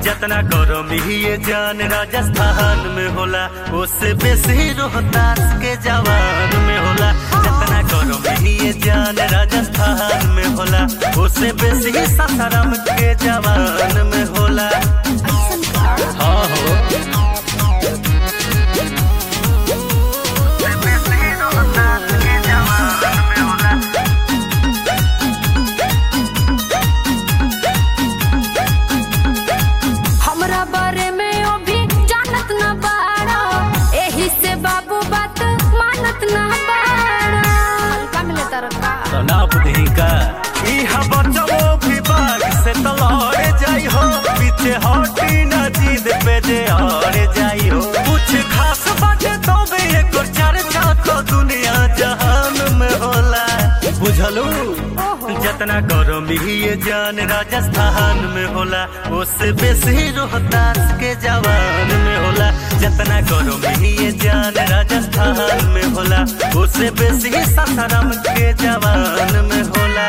जतना गरम ही ये जान राजस्थान में होला उससे बेसी रोहतास के जवान में होला जतना गरम ही ये जान राजस्थान में होला उससे बेसी सासाराम के जवान में होला हाँ हो हमरा बारे में ओ भी जानत न बाड़ा एही से बाबू बात मानत न बाड़ा हल्का मिले तरका तनाव नहीं का इहा बचबो भी बाग से तलौड़े जाई हो पीछे हटी ना जीद पे जे और जाई हो कुछ खास बाटे तो भी एक चर्चा तो दुनिया जहान में होला बुझलू जतना गरम ही ये जान राजस्थान में होला उससे बेसी रोहतास के जवान में होला जतना गरम ही ये जान राजस्थान में होला उससे बेसी सासाराम के जवान में होला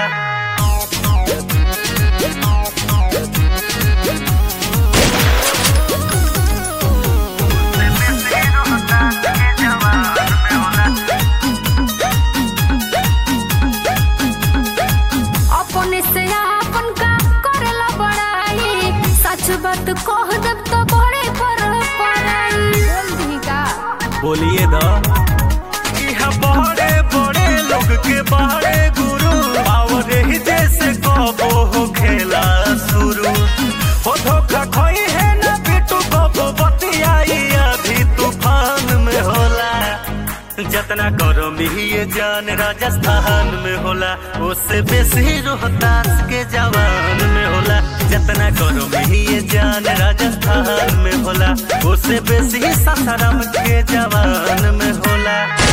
अपने से आपन का करेला बड़ाई सच बात कह देब तो बड़े पर पड़ाई बोल दी का बोलिए द इहा बड़े बड़े लोग के बड़े गुरु और ही जैसे कबो हो खेला शुरू हो धोखा खोई है ना बिटू कबो बतियाई अभी तूफान में होला जतना गरम ही ये जान राजस्थान में होला उससे बेसी रोहतास के जवान में होला जतना गरम ही ये जान राजस्थान में होला उससे बेसी सासाराम के जवान में होला